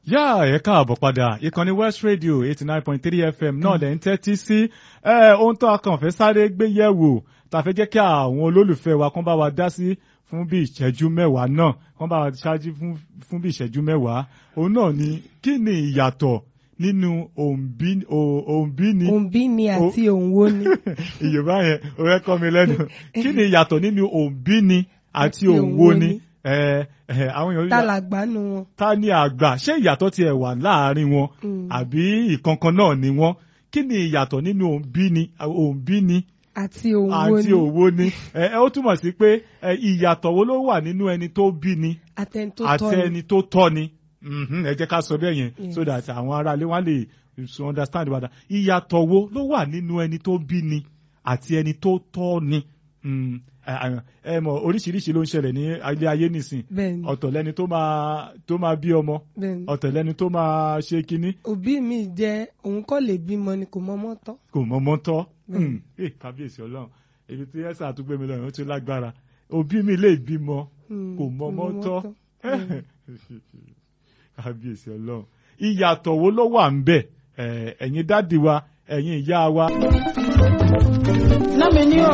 yá ẹ káàbọ̀ padà ìkànnì west radio eighty nine point three fm náà lẹ́ ń tẹ́tí sí ohun tó a kàn fẹ́ sáré gbé yẹ̀wò tá a fẹ́ jẹ́ kí àwọn olólùfẹ́ wa kán bá wa dá sí fún bí ìṣẹ́jú mẹ́wàá náà kán bá wa ṣáájú fún bí ìṣẹ́jú mẹ́wàá òun náà ni kí ni ìyàtọ̀ nínú òǹbíni. òǹbíni àti òǹwo ni. ìyèbá yẹn ó fẹ́ kọ́ mi lẹ́nu kí ni ìyàtọ̀ nínú òǹbíni àti òǹwo ni àwọn èèyàn. ta làgbà nu wọn. ta ni àgbà ṣé ìyàtọ̀ tiẹ̀ wà láàárín wọn àbí ìkankan náà ni wọ́n kí ni ìyàtọ̀ nínú òǹbíni òǹbíni àti òwò ni àti òwò ni ẹ ó túmọ̀ sí pé ìyàtọ̀ wo ló wà nínú ẹni tó bí ni àtẹni tó àti tọ́ ni ẹni tó tọ́ ni ẹ jẹ́ ká sọ bẹ́ẹ̀ yẹn so that àwọn aráalé wọn lè understand wàdà ìyàtọ̀ wo ló wà nínú ẹni tó bí ni àti ẹni tó tọ́ ni ẹ mọ̀ oríṣiríṣi ló ń ṣẹlẹ̀ ní ilé ayé nìsín bẹ́ẹ̀ni ọ̀tọ̀ lẹni tó máa tó máa bí ọmọ bẹ́ẹ̀ni ọ̀tọ̀ lẹni tó máa ṣe kínní òbí mi jẹ́ òun kọ́ lè bímọ ni kò mọ́mọ́ tọ́. kò mọ́mọ́ tọ́ Bẹ́ẹ̀ni. Eh, kábíyèsí ọlọ́run ibi tí ẹ̀sà àtúgbò mi lọ́rùn ó ti lágbára òbí mi lè bímọ Hmm, kò mọ́mọ́ tọ́ Bẹ́ẹ̀ni. kábíyèsí ọlọ́run ìyàtọ̀ wo ló wà ń bẹ̀ Eh, ẹ̀yin dádì wa ẹ̀yin ìyá wa náà mi ní